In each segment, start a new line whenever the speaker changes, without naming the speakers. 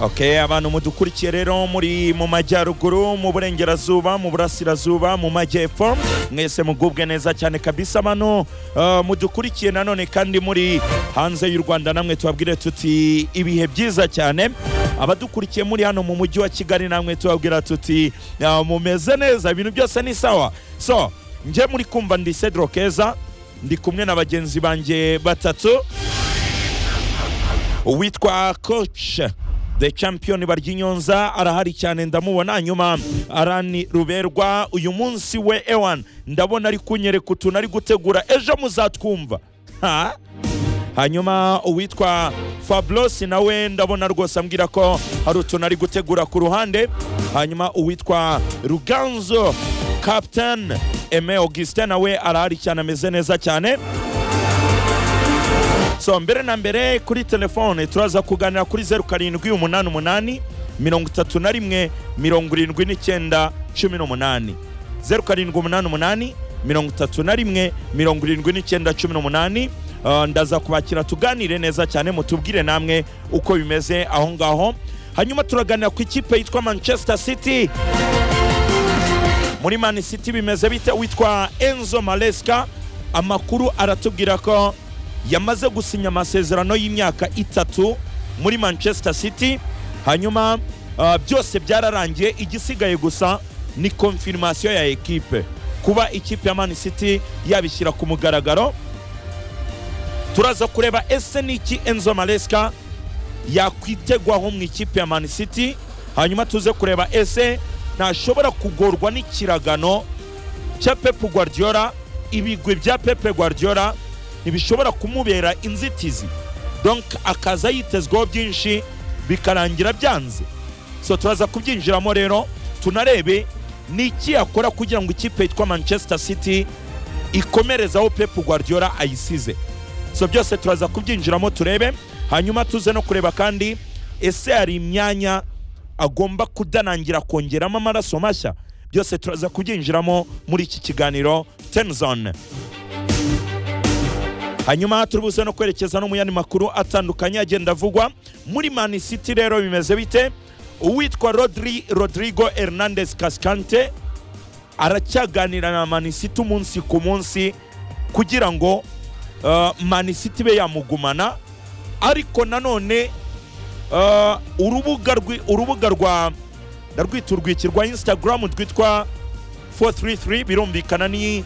Okay, abantu mudukurikiye rero muri mu majyaruguru mu burengerazuba mu burasirazuba mu majyepfo mwese mugubwe neza cyane kabisa bano uh, mudukurikiye nanone kandi muri hanze y'u Rwanda namwe tubabwire tuti ibihe byiza cyane abadukurikiye muri hano mu mujyi wa Kigali namwe tubabwira tuti uh, mumeze neza ibintu byose ni sawa so nje muri kumva ndi Cedro Keza ndi kumwe na bagenzi banjye batatu uwitwa coach the champion baryinyonza arahari cyane ndamubona nyuma arani ruberwa uyu munsi we ewan ndabona ari kunyereka utuntu ari gutegura ejo muzatwumva ha? hanyuma uwitwa fabulosi nawe ndabona rwose ambwira ko hari utuntu ari gutegura ku ruhande hanyuma uwitwa ruganzo captain eme augustin nawe arahari cyane ameze neza cyane so mbere na mbere kuri telefone turaza kuganira kuri zeru karindwi umunani umunani mirongo itatu na rimwe mirongo irindwi n'icyenda cumi n'umunani zeru karindwi umunani umunani mirongo itatu na rimwe mirongo irindwi n'icyenda cumi n'umunani Uh, ndaza kubakira tuganire neza cyane mutubwire namwe uko bimeze aho ngaho hanyuma turaganira ku ikipe yitwa manchester city muri man city bimeze bite witwa enzo maleska amakuru aratubwira ko yamaze gusinya amasezerano y'imyaka itatu muri manchester city hanyuma uh, byose byararangiye igisigaye gusa ni konfirimasiyo ya ekipe kuba ikipe ya man city yabishyira ku mugaragaro turaza kureba ese ni iki enzo maleska yakwitegwaho mu ikipe ya man city hanyuma tuze kureba ese ntashobora kugorwa n'ikiragano cya pepe guardiola ibigwi bya pepe guardiola ntibishobora kumubera inzitizi donc akaza yitezweho byinshi bikarangira byanze so turaza kubyinjiramo rero tunarebe ni iki yakora kugira ngo ikipe yitwa manchester city ikomerezaho pepe guardiola ayisize so byose turaza kubyinjiramo turebe hanyuma tuze no kureba kandi ese hari imyanya agomba kudanangira kongeramo amaraso mashya byose turaza kubyinjiramo muri iki kiganiro tenzone hanyuma turibuze no kwerekeza no mu yandi makuru atandukanye agenda avugwa muri mani city rero bimeze bite uwitwa rodri rodrigo hernandez kaskante aracyaganira na mani city umunsi ku munsi kugira ngo uh, mani city be yamugumana ariko nanone uh, urubuga rwi- urubuga rwa ndarwita urwiki rwa instagram rwitwa 433 birumvikana ni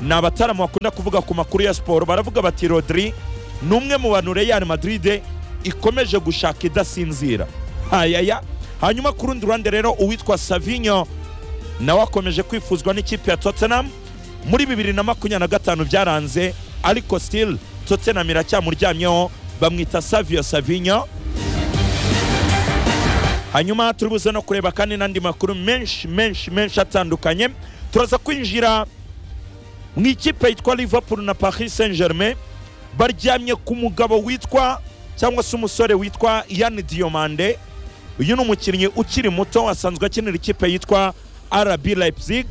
ni abataramu bakunda kuvuga ku makuru ya siporo baravuga bati rodri ni umwe mu bantu real madrid ikomeje gushaka idasinzira ayaya hanyuma ku rundi ruhande rero uwitwa savinyo nawe akomeje kwifuzwa n'ikipe ya tottenham muri bibiri na makumyabiri na gatanu byaranze ariko still tottenham iracyamuryamyeho bamwita savio savinyo hanyuma turi buze no kureba kandi n'andi makuru menshi menshi menshi atandukanye turaza kwinjira mu ikipe yitwa liverpool na paris saint germain baryamye ku mugabo witwa cyangwa se umusore witwa yan diomande uyu ni umukinnyi ukiri muto asanzwe akinira ikipe yitwa rb leipzig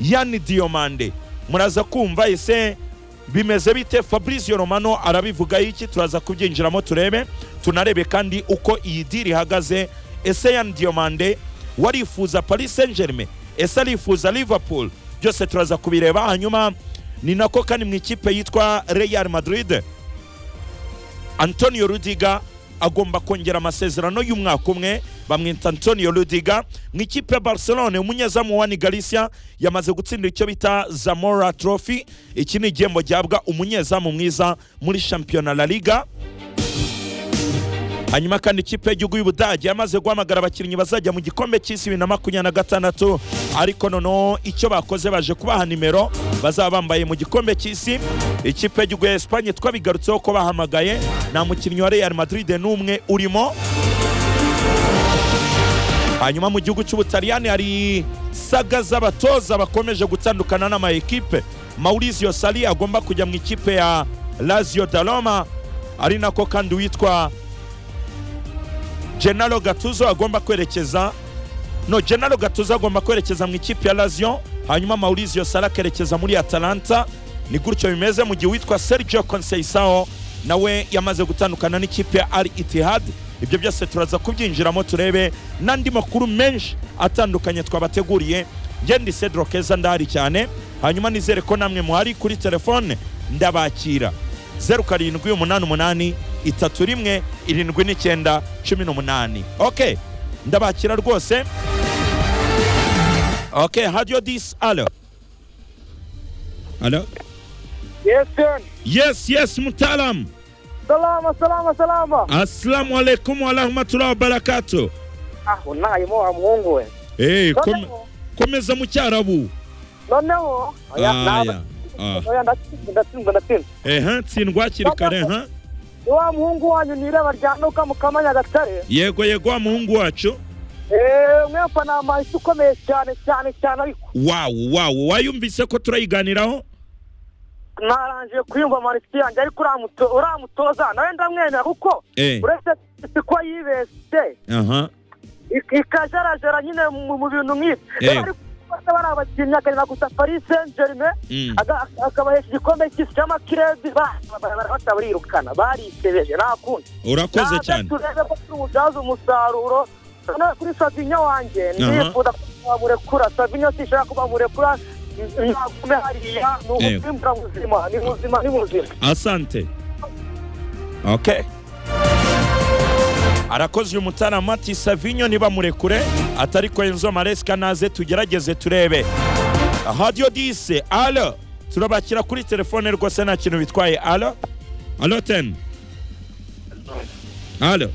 yan diomande muraza kumva ese bimeze bite fabrizio romano arabivuga iki turaza kubyinjiramo turebe tunarebe kandi uko iyi diri ihagaze ese yan diomande warifuza paris saint germain ese arifuza liverpool byose turaza kubireba hanyuma ni nako kandi mu ikipe yitwa real madrid antonio rudiga agomba kongera amasezerano y'umwaka umwe bamwita antonio rudiga mu ikipe ya barcelone umunyezamu wani galicia yamaze gutsindira icyo bita zamora trophy iki ni igihembo gihabwa umunyezamu mwiza muri shampiyona la liga hanyuma kandi ikipe y'igihugu y'ubudage yamaze guhamagara abakinnyi bazajya mu gikombe cy'isi bibiri na makumyabiri na gatandatu ariko noneho icyo bakoze baje kubaha nimero bazaba bambaye mu gikombe cy'isi ikipe y'igihugu ya esipanye twabigarutseho ko bahamagaye nta mukinnyi wa real madrid n'umwe urimo hanyuma mu gihugu cy'ubutaliyani hari saga z'abatoza bakomeje gutandukana n'ama ekipe maurizio sali agomba kujya mu ikipe ya lazio daloma ari nako kandi witwa Gennaro Gattuso agomba kwerekeza no Gennaro Gattuso agomba kwerekeza mu ikipe ya Lazio hanyuma Maurizio Sarr akerekeza muri Atalanta ni gutyo bimeze mu gihe uwitwa Sergio Conceição nawe yamaze gutandukana n'ikipe ya Al Ittihad ibyo byose turaza kubyinjiramo turebe n'andi makuru menshi atandukanye twabateguriye njye ndi cedro keza ndahari cyane hanyuma nizere ko namwe muhari kuri telefone ndabakira zeru karindwi umunani umunani itatu rimwe irindwi n'icyenda cumi n'umunani ok ndabakira rwose ok hadiyo disi alo alo
Yes,
yes yes mutaalam
salama salama salama.
asalamu alaikum warahmatullahi wabarakatu
Ah, wallahi mo amuhungu we.
hey, kom
Noneho,
komeza mu cyarabu
noneho oya
Ah,
naba-
ya. Ah.
oya ndatsinze ndatsinze ndatsinze.
ehe nsindwa hakiri kare ha
Ni wa muhungu wanyu nireba ryanuka mu Kamanya Gatare.
yego yego wa muhungu wacu
Eh, mwepfa ni amahisi ukomeye cyane cyane cyane ariko
wawu wawu wayumvise ko turayiganiraho
narangiye kuyumva amanisi yanjye ariko uramuto- uramutoza nawe ndamwemera kuko
Eh.
uretse si ko yibeshye
aha
ik- ikajarajara nyine mu mu bintu nk'ibi
Eh.
ariko bakaba ari abakinnyi akareba gusa Paris Saint Germain
Mm.
Aga- akabahesha igikombe cy'isi cy'amakirebi ba- ba- barafata barirukana barisebeje nta kundi
urakoze
Naze
cyane
turebe ko tumubyaza umusaruro Noneho kuri savinyo wanjye
Aha.
ndifuza ko bamurekura savinyo sishaka ko bamurekura n- nagume hariya ni
Eh.
ubuzima buzima ni buzima ni buzima
asante okay arakoze uyu mutarama ati savinyo nibamurekure atari ko enzo maresika naze tugerageze turebe hadiyo dise alo turabakira kuri telefone rwose nta kintu bitwaye alo alo teni alo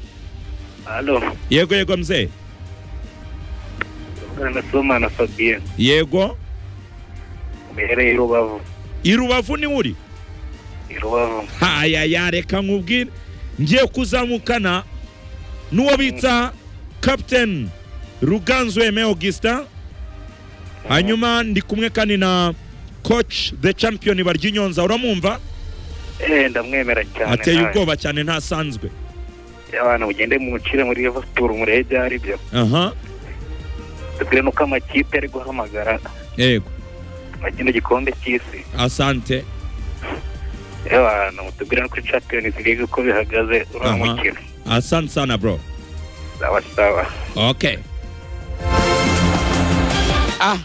Alo,
yego yego mzee
tuvugana na Soma na Fabien
yego
uherereye i Rubavu.
i rubavu ni uri
I Rubavu.
haya yareka nkubwire ngiye kuzamukana n'uwo bita kapiteni ruganzu eme augustin hanyuma ndi kumwe kandi na koci de champion baryinyonza uramwumva
Eh, ndamwemera cyane.
ateye
nawe.
ubwoba cyane ntasanzwe
Abantu mugende mumucire muri Liverpool murebe ibyo ari byo.
aha
Tubwire nuko amakipe ari guhamagara
yego
kino gikombe cy'isi.
asante
Eh, Abantu mutubwire no kuri Champions League uko bihagaze uriya
Aha.
mukino.
asante sana bro
Sawa sawa.
okay ah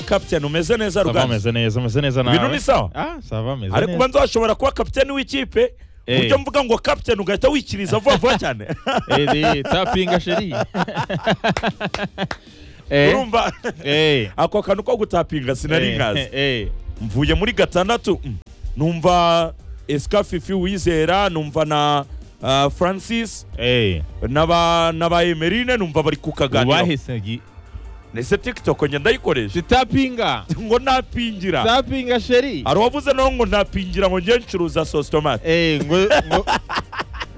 kapiteni umeze neza
Sava
ruganzu
ameze neza ameze neza nawe
Ibintu ni sawa?
ah sava ameze
ariko
neza
ubanza washobora kuba kapiteni w'ikipe
Eh.
uburyo mvuga ngo kapiteni ugahita wikiriza vuba vuba cyane
eri tapinga sheri eh
urumva
eh
ako kantu ko gutapinga sinari nkazi
eh
mvuye muri gatandatu mm, numva esika fifi wizera numva na ah, francis
eh
n'aba n'aba emerine numva bari ku kaganiro
ubahise gi
ese tiktok njye ndayikoresha
tapinga
ngo napingira
tapinga sheri
hari uwavuze nawe ngo napingira ngo njye ncuruza sositomate
eh ngo ngo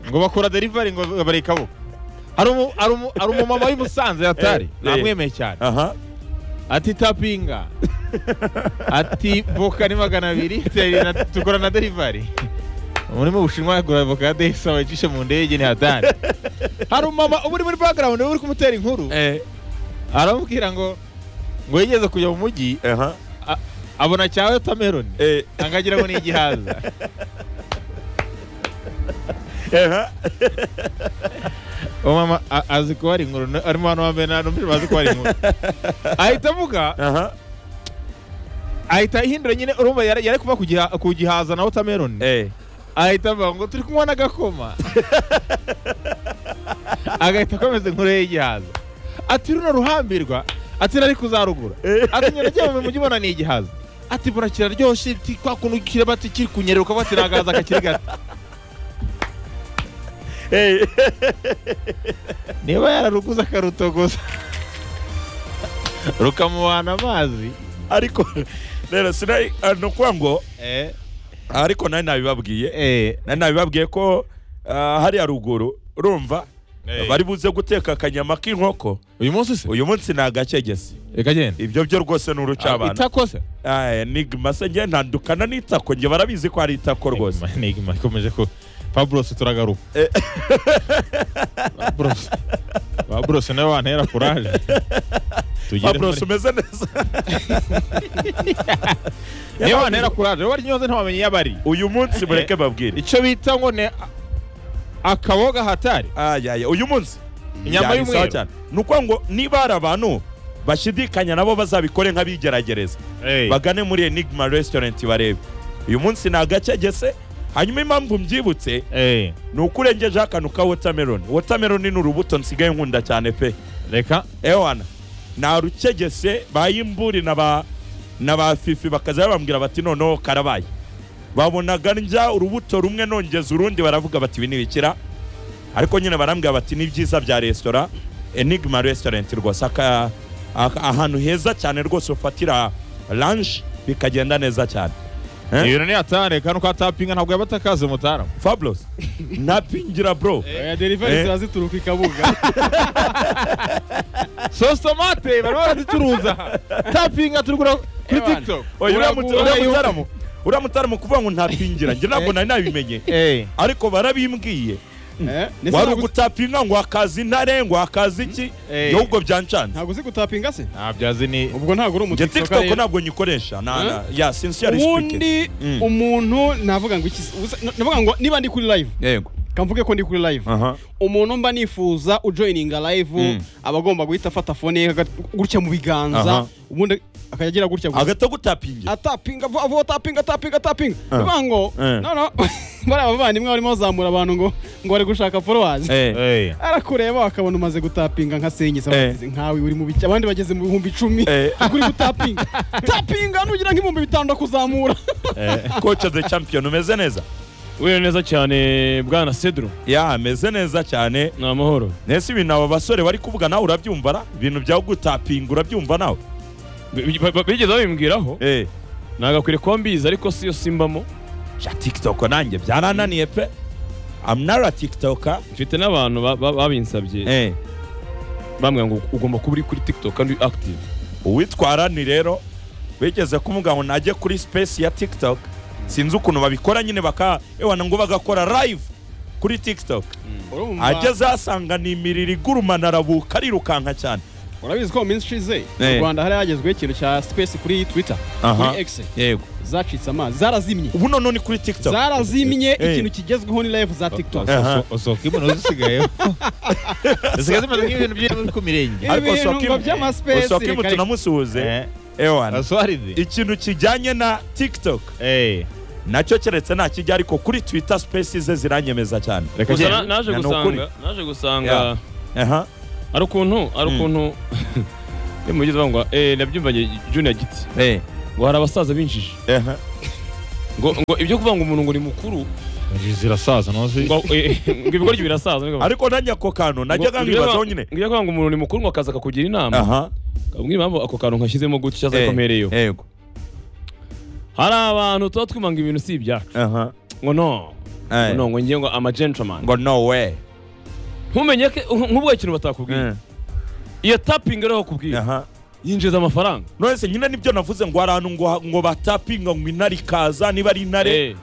ngo bakora delivery ngo bareka bo hari umu hari umu hari umumama w'i Musanze yatari
Eh, eh.
namwemeye cyane
aha
ati tapinga ati voka ni magana abiri teri- na- tukora na delivari muri mu bushinwa yagura voka ya desa wayicishe mu ndege ni hatari hari umumama uba uri muri background uba uri kumutera inkuru
eh
aramubwira ngo ngo yigeze kujya mu mujyi
aha
a- abona cya wotameroni
eh
angagira ngo ni igihaza
aha
uwo mama a- azi ko hari inkuru na- arimo hano wambaye nta n'umupira bazi ko hari inkuru ahita avuga
aha
ahita ahindura nyine urumva yari yari kuva ku giha- ku gihaza na wotameroni
eh
ahita avuga ngo turi kunywa n'agakoma agahita akomeza inkuru ye y'igihaza ati runo ruhambirwa ati nari kuzarugura ati nyiragiye mu mujyi ubona ni igihaza ati mbona kiraryoshye ati kwa kuntu kiraba ati kiri kunyeruka bati nagahaza kakiri gato
eh
niba yararuguze akarutogoza rukamuhana amazi
ariko rero sinari ah, ni ukuvuga ngo
eh
ariko nari nabibabwiye
eh
nari nabibabwiye ko ah, hariya ruguru urumva bari buze guteka akanyama k'inkoko
uyu munsi se
uyu munsi ni agakegesi
reka genda
ibyo byo rwose ni urucabana
itakose
Aya, nigma se njye ntandukana n'itako njye barabizi ko ari itako rwose
nigma ikomeje ko Pablos turagaruka Pablos Pablos nawe wantera kuraje tugere
Fabros
muri
umeze neza
niba wantera kuraje wari nyoze nta wamenye iyo abari
uyu munsi mureke babwire
icyo bita ngo ni akaboga hatari
ayaya uyu munsi
Inyama
Byari
y'umweru.
sawa cyane. ni ukuvuga ngo niba hari abantu bashidikanya nabo bazabikore nk'abigeragereza bagane muri enigma restaurant barebe uyu munsi ni agacegese hanyuma impamvu mbyibutse
Eh,
ni uko urengejeho akantu ka watermelon watermelon ni urubuto nsigaye nkunda cyane pe
reka
ewana nta rucegese bayimburi na ba na ba fifi bakaza babambwira bati noneho karabaye babonaga njya urubuto rumwe nongeza urundi baravuga bati ibi ntibikira ariko nyine barambwira bati ni byiza bya resitora enigma restaurant rwose aka- aka- ahantu heza cyane rwose ufatira lanshi bikagenda neza cyane Eh?
ibintu ni hatari kano ka tapinga ntabwo yaba atakaze umutaramu
fabulosi napingira bro
oya derivari
Eh.
ziba zituruka i kabuga
sositomate barimo barazicuruza tapinga turigura kuri
Ewana.
tiktok
Oya, uriya muta-
Uragura
uriya
iyo-
mutaramu uriya mutaramu kuvuga ngo ntapingira njye ntabwo nari nabimenye
Eh,
ariko barabimbwiye
Eh, ndetse
wari
ntabwo-
ugutapinga ngo akazi intare ngo akazi iki
Eh.
ahubwo byancanze
ntabwo uzi gutapinga se
ntabyo azi ni
ubwo ntabwo uri
njye
umutisoka
tiktok ntabwo nyikoresha na-
Eh?
na- ya sincere speaking
ubundi
Mm.
umuntu navuga ngo iki navuga ngo niba ndi kuri live
yego
kamvuge ko ndi kuri live
aha
umuntu mba nifuza ujoyininga live
Mm.
aba agomba guhita afata fone ye aga- gutya mu biganza
Aha.
ubundi akajya agira gutya gusa
agahita agutapingira
atapinga vuba vuba tapinga tapinga tapinga nivuga ngo
Eh.
no no bariya bavandimwe barimo bazamura abantu ngo ngo bari gushaka followers
Eh,
Eh,
arakureba akabona umaze gutapinga nka senyisa
Eh.
bageze nkawe uri mu biki abandi bageze mu bihumbi icumi
Eh.
kuri gutapinga tapinga nugira nk'ibihumbi bitanu kuzamura
eh,
coach of the champion umeze neza
wewe neza cyane bwana cedro
ya ameze neza cyane
ni amahoro
nese ibintu aba basore bari kuvuga nawe urabyumva na ibintu bya gutapinga urabyumva nawe
Bi- bi- bi- bigeze babimbwiraho
eh
nagakwiriye kuba mbizi ariko siyo simbamo
ja tiktok nanjye byarananiye pe I'm not a tiktoker
mfite n'abantu ba- ba- babinsabye
eh
bambwira ngo ugomba kuba uri kuri tiktok kandi uri active
uwitwara ni rero wigeze kumubwira ngo najye kuri space ya tiktok sinzi ukuntu babikora nyine baka ewana ngo bagakora live kuri tiktok
urumva
ageze ahasanga ni imiriro igurumana arabuka arirukanka cyane
urabizi ko mu minsi ishize
Eh.
mu rwanda hari hagezweho ikintu cya space kuri twitter
Aha.
kuri x
yego
zacitse amazi zarazimye
ubu noneho ni kuri tiktok
zarazimye
Eh.
ikintu kigezweho ni live za tiktok
Aha.
usohoka imbona zisigayeho zisigaye zimaze nk'ibintu by'ibintu ku mirenge
Ariko
ibintu
soka
ngo
im-
by'amaspesi
usohoka
reka-
imbuto namusuhuze
Eh,
ewana
asuharide
ikintu kijyanye na tiktok
Eh,
nacyo keretse nta kijya ariko kuri twitter space ze ziranyemeza cyane
reka
gusa na-
genda
naje
ni
gusanga
ukuri.
naje gusanga
Yeah. aha
ari ukuntu ari
Mm.
ukuntu ni mu gitondo ngo eh nabyumvanye junior giti
eh
ngo hari abasaza binjije
aha
ngo ngo ibyo kuvuga ngo umuntu ngo ni mukuru
inzu zirasaza ntuzi
ngo eh, ngo ibigoryi birasaza ngo
ariko nanjye ako kantu najya nkibazaho nyine
ibyo kuvuga ngo umuntu ni mukuru ngo akaza akakugira inama
aha
mbwira impamvu ako kantu nkashyizemo gutya azakomereyeho
yego
hari abantu tuba twumanga ibintu si ibyacu
aha
ngo no ngo
Eh.
no ngo ngiye ngo ama gentleman
ngo no way
ntumenye ko nk'ubwo ikintu batakubwiye iyo tapinga rero bakubwiye
aha
yinjiza amafaranga
nonese nyine nibyo navuze ngo hari ahantu ngo ngo batapinga ngo intare ikaza niba ari intare
Eh,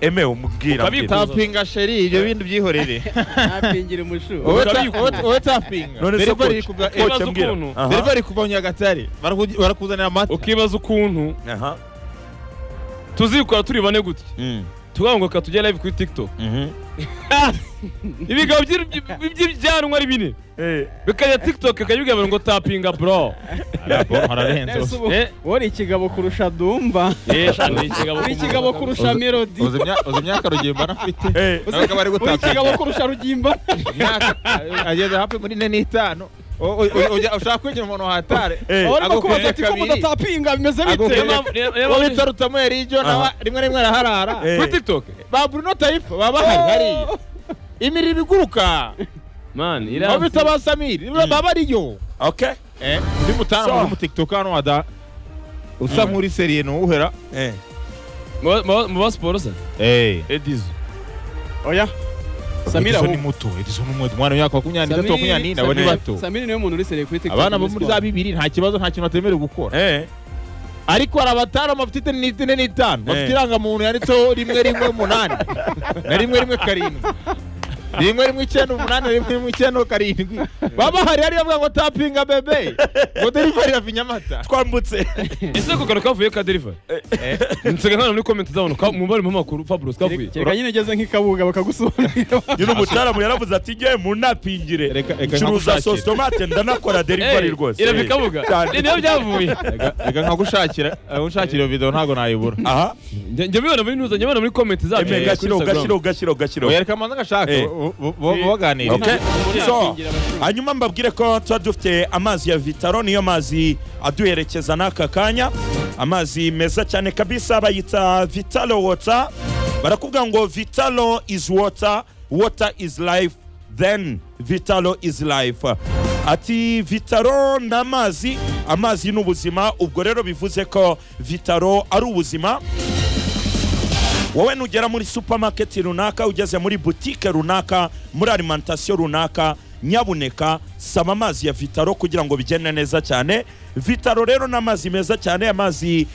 emewe umubwira
Ukabikuza.
mbwira.
tapinga sheri ibyo bindi byihorere
Ntampingire umushuha.
wowe ta-
Urabikuza.
wowe- wowe tapinga
none se
derivari iri
coach
kuva
eh,
coach
ibaze
mbwira
ukuntu.
Aha.
derivari iri kuva nyagatare Baraku- barakuzanira amata
ukibaza ukuntu
aha
tuzikora turi bane gutya
Mm,
tuvuga ngo reka tujye live kuri tiktok
mhm.
ibigabo by'i- by'i- by'ibyanwa ari bine
Eh,
bikajya tiktok ikajya ibiganiro ngo tapinga bro
Neza
hararenze
ubu-
Eh.
wowe uri ikigabo kurusha dumba
yesha ni ikigabo
uri ikigabo kurusha melody
uzi imya- uzi imyaka rugemba anafite
eh,
nawe akaba ari
uri ikigabo
gutapinga
kurusha rugimba
imyaka ageze hafi muri ine n'itanu O- o- o- ujya- ushaka kwegera umuntu wahatare
Eh.
Aho barimo
agukuriye
kubaza ati ko
kabiri.
mudatapinga bimeze
Agukuriye
bite
Niyo mpamvu- niyo- niyo
uwo
mpamvu-
bita rutamuye rijo nawe
Aha.
rimwe na rimwe araharara
Eh.
kuri tiktok
ba bruno tayifu baba bahari hariya imiriro iguruka
man
aho bita
iraza
ba samiri baba ariyo
okay
Eh, undi mutana
So-
uri umutikitoka hano wada usa nk'uri seriye ntuwuhera
eh.
Mu- mu- mu ba siporo se edizo
oya samira
Edison ni
ahubwo
muto edison ni muto umwana w'imyaka makumyabiri n'itatu makumyabiri n'ine aba ni
Samira-
bato
samira niwe muntu uri seriye kuri tiktok
abana bo muri za bibiri nta kibazo nta kintu batemerewe gukora
Eh,
ariko hari abatanu bafite ine n'itanu bafite
Eh.
irangamuntu yanditseho rimwe rimwe umunani na rimwe rimwe karindwi rimwe rimwe icyenda umunani rimwe rimwe icyenda karindwi baba hari hariya avuga ngo tapinga bebe ngo derivari ya vinyamata
twambutse
ese kugaruka kavuye ka delivery nsiga nkana muri comment z'abantu ka- mu bari mu makuru Fabulous kavuye
kereka nyine ugeze nk'ikabuga bakagusobanurira
nyine umutaramu yaravuze ati njyewe munapingire
Reka- reka
ncuruza
nkagushakire.
sositomate ndanakora derivari rwose
irava ikabuga
Cyane.
ni niyo byavuye
reka nkagushakira unshakira iyo video ntabwo nayibura
aha
njya njya mbibona muri nuza njya mbibona muri comment zacu
eme gashyiro gashyiro gashyiro gashyiro
wereka amanza agashaka
Eh.
bo- bo- bo- baganira
Okay.
Uriya
So,
akingira abashinzwe.
hanyuma mbabwire ko tuba dufite amazi ya vitaro niyo mazi aduherekeza n'aka kanya amazi meza cyane kabisa bayita vitalo wota barakubwira ngo vitalo is water water is life then vitalo is life ati vitaro ni amazi amazi ni ubuzima ubwo rero bivuze ko vitaro ari ubuzima wowe nugera muri supamaketi runaka ugeze muri butike runaka muri alimantasiyo runaka nyabuneka saba amazi ya vitaro kugira ngo bigende neza cyane vitaro rero ni amazi meza cyane amazi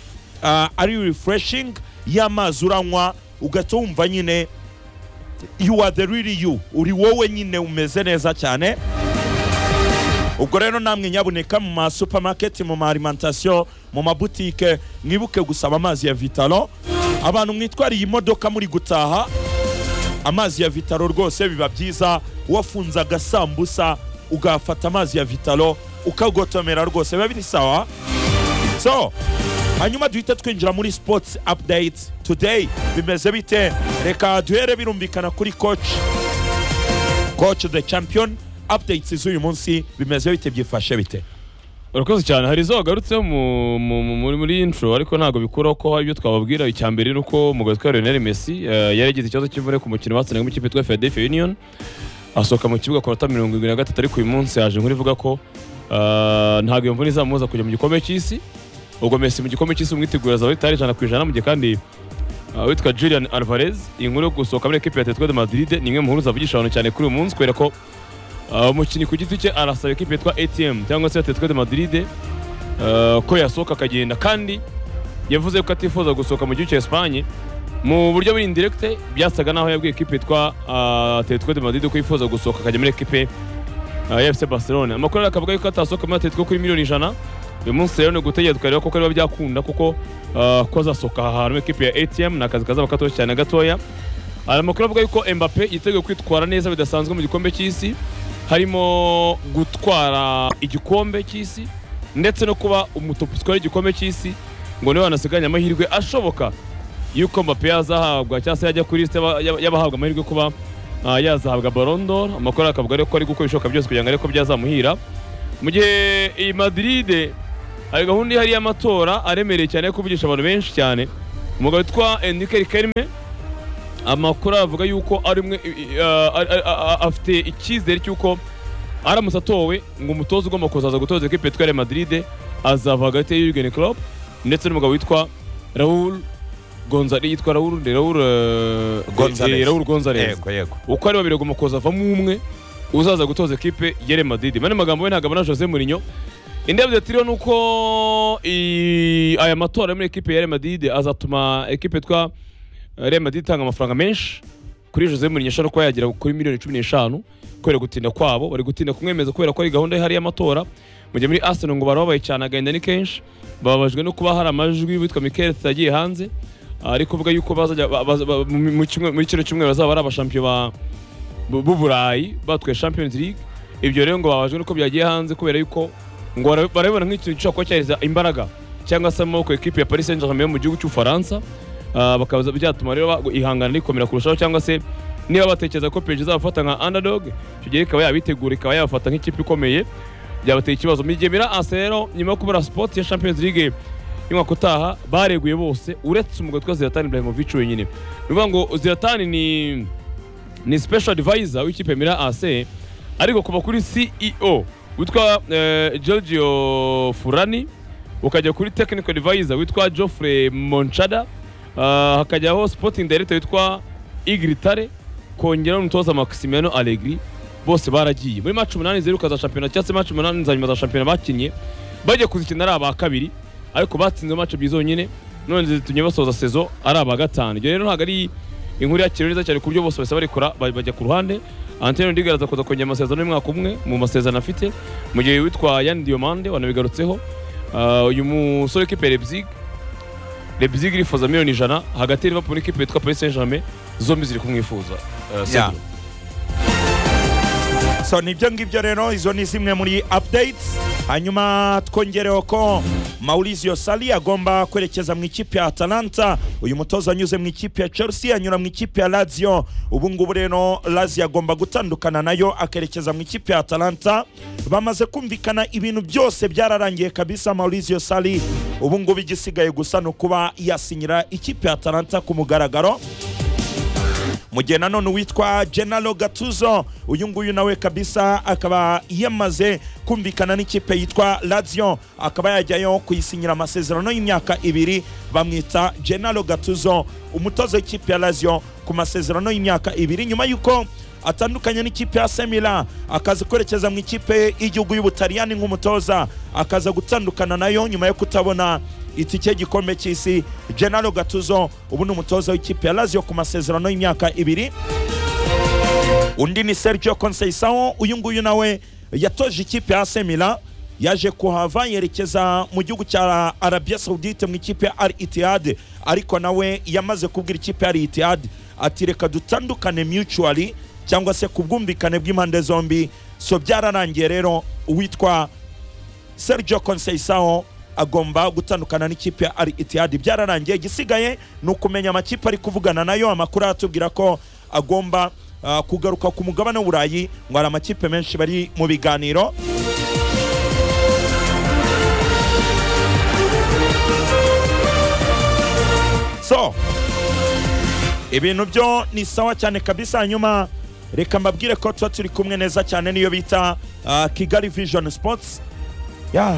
ah, ari refreshing y'amazi uranywa ugahita wumva nyine you are the real you uri wowe nyine umeze neza cyane ubwo rero namwe nyabuneka mu ma supermarket mu ma alimentation mu mabutike mwibuke gusaba amazi ya vitalo abantu mwitwariye imodoka muri gutaha amazi ya vitalo rwose biba byiza wafunze agasambusa ugafata amazi ya vitalo ukagotomera rwose biba biri sawa so hanyuma duhita twinjira muri sports update today bimeze bite reka duhere birumvikana kuri coach coach the champion updates z'uyu munsi bimeze bite byifashe bite
urakoze cyane hari izo wagarutseho mu- mu- mu- muri muri intro ariko ntabwo bikuraho ko hari ibyo twababwira icya mbere ni uko umugozi wa Lionel Messi eh, yari yagize ikibazo cy'imvune ku mukino batsindaga mu ikipe yitwa Philadelphia Union asohoka mu kibuga ku minota mirongo irindwi na gatatu ariko uyu munsi yaje nkuru ivuga ko eh, ntabwo iyo mvune izamubuza kujya mu gikombe cy'isi ubwo Messi mu gikombe cy'isi umwitegura azaba yitari ijana ku ijana mu gihe kandi eh, witwa Julian Alvarez iyi nkuru yo gusohoka muri ekipe ya Atletico de Madrid ni imwe mu nkuru zavugisha abantu cyane kuri uyu munsi kubera ko Uh, umukinnyi ku giti cye arasaba ekipe yitwa atm cyangwa se atletico de madrid uh, ko yasohoka akagenda kandi yavuze ko atifuza gusohoka mu gihugu cya esipanye mu buryo buri indirekite byasaga naho yabwiye ekipe yitwa uh, atletico de madrid ko yifuza gusohoka akajya muri ekipe uh, ya fc barcelona amakuru ariko akavuga yuko atasohoka muri atletico kuri miliyoni ijana uyu munsi rero ni ugutegereza tukareba koko niba byakunda kuko uh, ko azasohoka aha hantu muri ekipe ya atm ni akazi kazaba katoshye cyane gatoya hari amakuru avuga yuko Mbappe yiteguye kwitwara neza bidasanzwe mu gikombe cy'isi harimo gutwara igikombe cy'isi ndetse no kuba umutopu utwara igikombe cy'isi ngo niwe wanasiganye amahirwe ashoboka y'uko Mbappe yazahabwa cyangwa se yajya kuri liste y'aba- y'aba- y'abahabwa amahirwe yo kuba ah, yazahabwa Ballon d'Or amakuru akavuga rero ko ari gukora ibishoboka byose kugira ngo arebe ko byazamuhira mu gihe iyi Madrid hari gahunda ihari y'amatora aremereye cyane yo kuvugisha abantu benshi cyane umugabo witwa Enrique Riquelme amakuru aravuga yuko ari umwe i- i- a- a- a- afite icyizere cy'uko aramutse atowe ngo umutoza ugomba kuzaza gutoza ekipe yitwa Real Madrid azava hagati ya Jurgen Klopp ndetse n'umugabo witwa Raul Gonzalez yitwa Raul de Raul eh,
Gonzalez.
eh, Raul Gonzalez
yego yego
uko ari babiri agomba kuza avamo umwe uzaza gutoza ekipe ya Real Madrid mane magambo we ntabwo abona Jose Mourinho indi update iriho ni uko i- aya matora muri ekipe ya Real Madrid azatuma ekipe yitwa Real Madrid itanga amafaranga menshi kuri Jose Mourinho ashobora kuba yagera kuri miliyoni cumi n'eshanu kubera gutinda kwabo bari gutinda kumwemeza kubera ko ari gahunda ihari y'amatora mu gihe muri Arsenal ngo barababaye cyane agahinda ni kenshi bababajwe no kuba hari amajwi witwa Mikel yagiye hanze ari kuvuga yuko bazajya ba- baza- ba- mu- mu kimwe- muri kino cyumweru bazaba ari abashampiyo ba bu- b'uburayi batwaye champions league ibyo rero ngo babajwe nuko byagiye hanze kubera yuko ngo bara- barabibona nk'ikintu gishobora kuba cyaheza imbaraga cyangwa se amaboko ekipe ya paris saint germain yo mu gihugu cy'ubufaransa Ah, bakaba byatuma rero ba- ihangana rikomera kurushaho cyangwa se niba batekereza ko PSG izabafata nka underdog icyo gihe ikaba yabitegura ikaba yabafata nk'ikipe ikomeye byabateye ikibazo mu gihe mirasi rero nyuma yo kubura sport ya champions league y'umwaka utaha bareguye bose uretse umugabo witwa zlatan ibrahimovic wenyine ni ukuvuga ngo zlatan ni ni special advisor w'ikipe Mira AC ariko kuva kuri CEO witwa eh, Giorgio Furani ukajya kuri technical advisor witwa Geoffrey Monchada ah, hakajyaho sporting director witwa Igritare kongeraho n'umutoza Maximiano Allegri bose baragiye muri match umunani ziheruka za shampiyona cyangwa se match umunani za nyuma za shampiyona bakinnye bajya kuzikina ari aba kabiri ariko batsinze match ebyiri zonyine none zitumye basoza sezo ari aba gatanu ibyo rero ntabwo ari inkuru yakiriwe neza cyane ku buryo bose bahise barikora ba- bajya ku ruhande Antonio Rudiger aza kuza kongera amasezerano y'umwaka umwe mu masezerano afite mu gihe witwa Yan Diomande wanabigarutseho Ah, uyu musore w'ikipe Leipzig Leipzig irifuza miliyoni ijana hagati ya Liverpool n'ikipe yitwa Paris Saint-Germain zombi ziri kumwifuza Ah, Cedric.
so nibyo ngibyo rero izo ni zimwe muri updates hanyuma twongereho ko maurizio sali agomba kwerekeza mu ikipe ya atalanta uyu mutoza anyuze mu ikipe ya chelsea anyura mu ikipe ya lazio ubu ngubu rero lazio agomba gutandukana nayo akerekeza mu ikipe ya atalanta bamaze kumvikana ibintu byose byararangiye kabisa maurizio sali ubu ngubu igisigaye gusa ni ukuba yasinyira ikipe ya atalanta ku mugaragaro mu gihe nanone uwitwa genaro gatuzo uyu nguyu nawe kabisa akaba yamaze kumvikana n'ikipe yitwa lazio akaba yajyayo kuyisinyira amasezerano y'imyaka ibiri bamwita genaro gatuzo umutoza w'ikipe ya lazio ku masezerano y'imyaka ibiri nyuma y'uko atandukanye n'ikipe ya semila akaza kwerekeza mu ikipe y'igihugu y'ubutaliyani nk'umutoza akaza gutandukana nayo nyuma yo kutabona itike y'igikombe cy'isi genaro gatuzo ubu ni umutoza w'ikipe ya lazio ku masezerano y'imyaka ibiri undi ni sergio conceição uyu nguyu nawe yatoje ikipe ya semila yaje kuhava yerekeza mu gihugu cya arabia saudite mu ikipe ya al itihad ariko nawe yamaze kubwira ikipe ya al itihad ati reka dutandukane mutually cyangwa se ku bwumvikane bw'impande zombi so byararangiye rero uwitwa sergio conceição agomba gutandukana n'ikipe ya al itihad byararangiye igisigaye ni ukumenya amakipe ari kuvugana nayo amakuru aratubwira ko agomba ah, kugaruka ku mugabane w'uburayi ngo hari amakipe menshi bari mu biganiro so ibintu byo ni sawa cyane kabisa hanyuma reka mbabwire ko tuba turi kumwe neza cyane niyo bita ah, kigali vision sports ya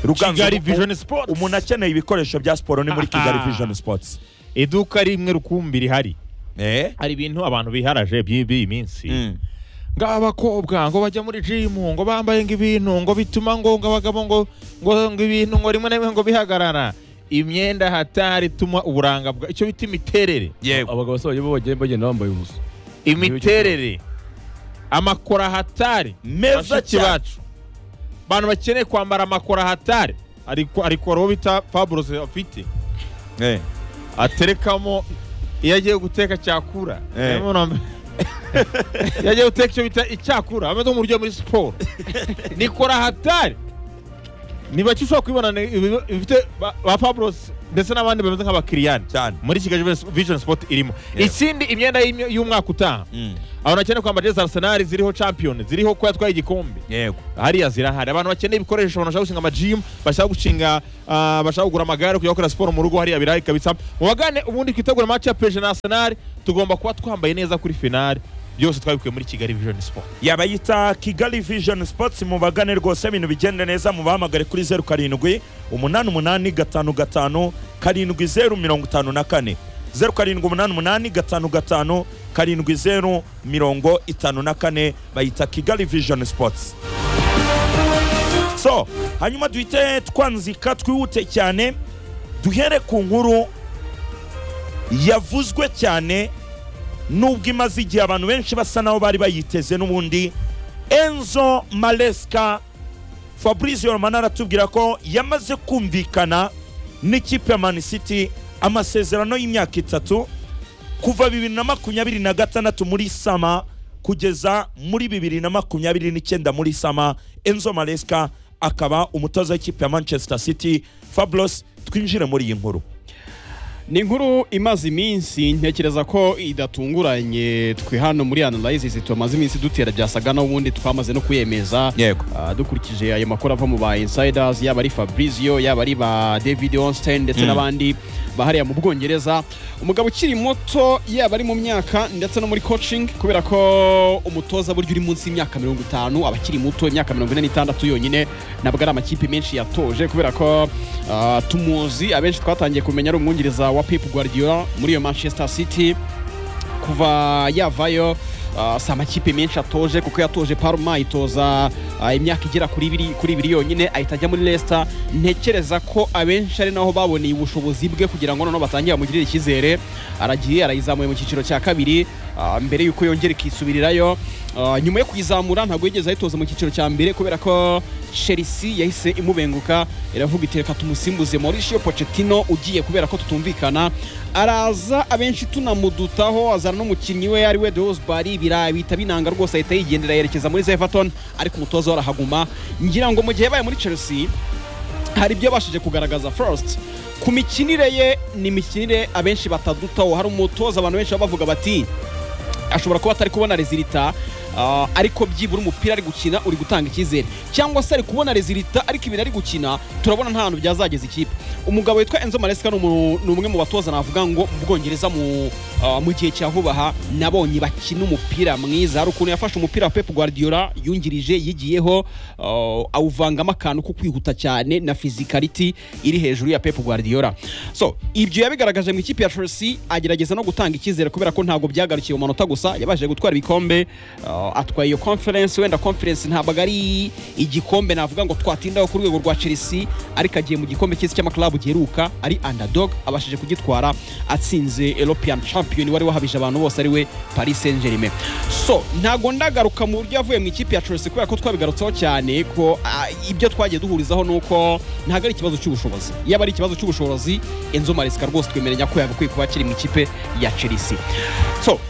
Ruganzu,
Kigali
umu-
Vision Sports.
umuntu akeneye ibikoresho bya siporo ni muri kigali vision sports
iduka rimwe rukumbi rihari
eh
hari ibintu abantu biharaje by'iyi minsi
Mm.
ngo abakobwa ngo bajya muri jimu ngo bambaye ngo ibintu ngo bituma ngo ngo abagabo ngo ngo ngo ibintu ngo rimwe na rimwe ngo bihagarara imyenda hatari ituma uburanga bwa icyo bita imiterere
yego
abagabo se bagiye bagenda bagenda bambaye ubusa
imiterere amakora hatari
meza
bashiki
cyane
bacu abantu bakeneye kwambara amakora hatari ariko ariko uwo bita faburosi afite
Eh.
aterekamo iyo agiye guteka cyakura
Eh.
Niyo mpamvu nambaye- iyo agiye guteka icyo bita icyakura ameze nk'uburyo muri siporo nikora hatari ni bake ushobora kubibona ni ibi- bifite ba- ba faburosi ndetse n'abandi bameze nk'abakiriyani
cyane
muri kigali vision sport irimo
Yeah.
ikindi imyenda y'imyo- y'umwaka utaha
Mm.
abantu bakeneye kwambara jezi arsenal ziriho champion ziriho ko yatwaye igikombe
yego
hariya zirahari abantu bakeneye ibikoresho abantu bashaka gushinga amajimu bashaka gushinga ah, bashaka kugura amagare kujya gukora siporo mu rugo hariya birahari kabisa mubagane ubundi twitegure match ya peje na arsenal tugomba kuba twambaye neza kuri finale byose twabikuye muri kigali vision sport
yabayita kigali vision sports mubagane rwose ibintu bigende neza mubahamagare kuri zeru karindwi umunani umunani gatanu gatanu karindwi zeru mirongo itanu na kane zeru karindwi umunani umunani gatanu gatanu karindwi zeru mirongo itanu na kane bayita kigali vision sports so hanyuma duhite twanzika twihute cyane duhere ku nkuru yavuzwe cyane nubwo imaze igihe abantu benshi basa naho bari bayiteze n'ubundi enzo maresca fabrice romana aratubwira ko yamaze kumvikana n'ikipe ya mani city amasezerano y'imyaka itatu kuva bibiri na makumyabiri na gatandatu muri sama kugeza muri bibiri na makumyabiri n'icyenda muri sama enzo maresca akaba umutoza w'ikipe ya manchester city fabros twinjire muri iyi nkuru
ni inkuru imaze iminsi ntekereza ko idatunguranye twe hano muri analysis tumaze iminsi dutera byasaga n'ubundi twamaze no kuyemeza
yego
Ah, dukurikije ayo makuru ava mu ba insiders yaba ari fabrizio yaba ari ba david onstein ndetse
Mm.
n'abandi bahariya mu bwongereza umugabo ukiri muto yaba ari mu myaka ndetse no muri coaching kubera ko umutoza burya uri munsi y'imyaka mirongo itanu aba akiri muto imyaka mirongo ine n'itandatu yonyine ntabwo ari amakipe menshi yatoje kubera ko ah, tumuzi abenshi twatangiye kumenya ari umwungiriza wa pep guardiola muri iyo manchester city kuva yavayo ah, si amakipe menshi atoje kuko yatoje Parma ayitoza ah, imyaka igera kuri ibiri kuri ibiri yonyine ahita ajya muri Leicester ntekereza ko abenshi ari naho baboneye ubushobozi bwe kugira ngo noneho batangire bamugirire icyizere aragiye arayizamuye mu cyiciro cya kabiri ah, mbere yuko yongera ikisubirirayo Ah, nyuma yo kuyizamura ntabwo yigeze ayitoza mu cyiciro cya mbere kubera ko Chelsea yahise imubenguka iravuga iti reka tumusimbuze Mauricio Pochettino ugiye kubera ko tutumvikana araza abenshi tunamudutaho azana n'umukinnyi we ari we De Rosbari birabita binanga rwose ahita yigendera yerekeza muri Everton ariko umutoza we arahaguma ngira ngo mu gihe baye muri Chelsea hari ibyo yabashije kugaragaza Frost ku mikinire ye ni imikinire abenshi batadutaho hari umutoza abantu benshi baba bavuga bati ashobora kuba atari kubona rezilita ah, ariko byibura umupira ari gukina uri gutanga icyizere cyangwa se ari kubona rezilita ariko ibintu ari gukina turabona nta hantu byazageza ikipe umugabo witwa enzo maresika ni umuntu- ni umwe mu batoza navuga ngo mu bwongereza mu ah, mu gihe cya vuba aha nabonye bakina umupira mwiza hari ukuntu yafashe umupira wa pep guardiola yungirije yigiyeho ah, awuvangamo akantu ko kwihuta cyane na fizikariti iri hejuru ya pep guardiola so ibyo yabigaragaje mu ikipe ya chelsea agerageza no gutanga icyizere kubera ko ntabwo byagarukiye mu manota gusa yabashije gutwara ibikombe uh, atwaye iyo conference wenda conference ntabwo ari igikombe navuga ngo twatindaho ku rwego rwa chelsea ariko agiye mu gikombe cy'isi cy'amakarabu giheruka ari underdog abashije kugitwara atsinze european champion wari wahabije abantu bose ari we paris saint germain so ntabwo ndagaruka mu buryo yavuye mu ikipe ya chelsea kubera ko twabigarutseho cyane ko ah, ibyo twagiye duhurizaho ni uko ntabwo ari ikibazo cy'ubushobozi yaba ari ikibazo cy'ubushobozi enzo maresika rwose twemeranya ko yagakwiye kuba akiri mu ikipe ya chelsea so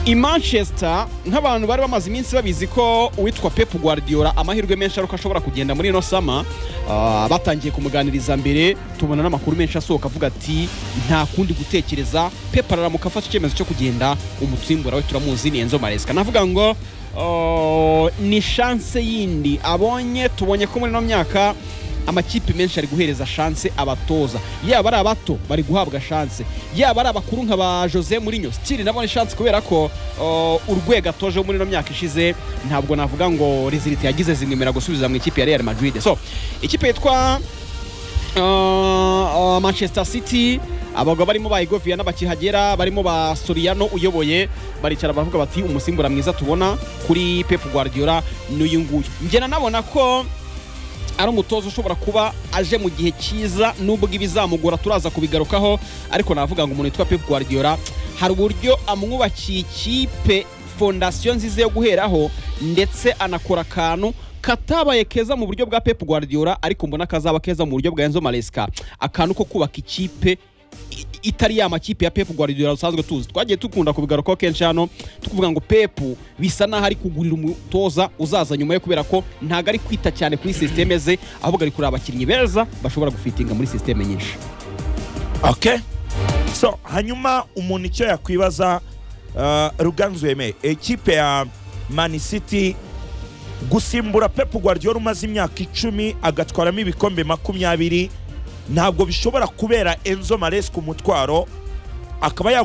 i manchester nk'abantu bari bamaze iminsi babizi ko uwitwa pep guardiola amahirwe menshi ari uko ashobora kugenda muri ino sama ah, batangiye kumuganiriza mbere tubona n'amakuru menshi asohoka avuga ati nta kundi gutekereza pep araramuka afashe icyemezo cyo kugenda umutsimbura we turamuzi ni enzo maresika navuga ngo ah, ni shanse yindi abonye tubonye ko muri ino myaka amakipe menshi ari guhereza shanse abatoza yaba ari abato bari guhabwa shanse yaba ari abakuru nka ba jose murinyo stili nabona shanse kubera ko uh, urwego atoje muri ino myaka ishize ntabwo navuga ngo rezilita yagize zimwemera gusubiza mu ikipe ya real madrid so ikipe yitwa Uh, uh, manchester city abagabo barimo ba igovia n'abakihagera barimo ba soriano uyoboye baricara baravuga bati umusimbura mwiza tubona kuri pep guardiola n'uyu nguyu ngena nabona ko ari umutoza ushobora kuba aje mu gihe cyiza nubwo ibizamugora turaza kubigarukaho ariko navuga ngo umuntu witwa pep guardiola hari uburyo amwubakiye ikipe fondasiyo nziza yo guheraho ndetse anakora akantu katabaye keza mu buryo bwa pep guardiola ariko mbona kazaba keza mu buryo bwa enzo maresika akantu ko kubaka ikipe i- itari ya makipe ya Pep Guardiola dusanzwe tuzi twagiye dukunda kubigarukaho kenshi hano tukuvuga ngo Pep bisa naho ari kugurira umutoza uzaza nyuma yo kubera ko ntabwo ari kwita cyane kuri sisiteme ze ahubwo ari kureba abakinnyi beza bashobora gufitinga muri sisiteme nyinshi
okay so hanyuma umuntu icyo yakwibaza uh, ruganzu wemeye ekipe ya man city gusimbura pep guardiola umaze imyaka icumi agatwaramo ibikombe makumyabiri ntabwo bishobora kubera enzo maresca umutwaro akaba yagura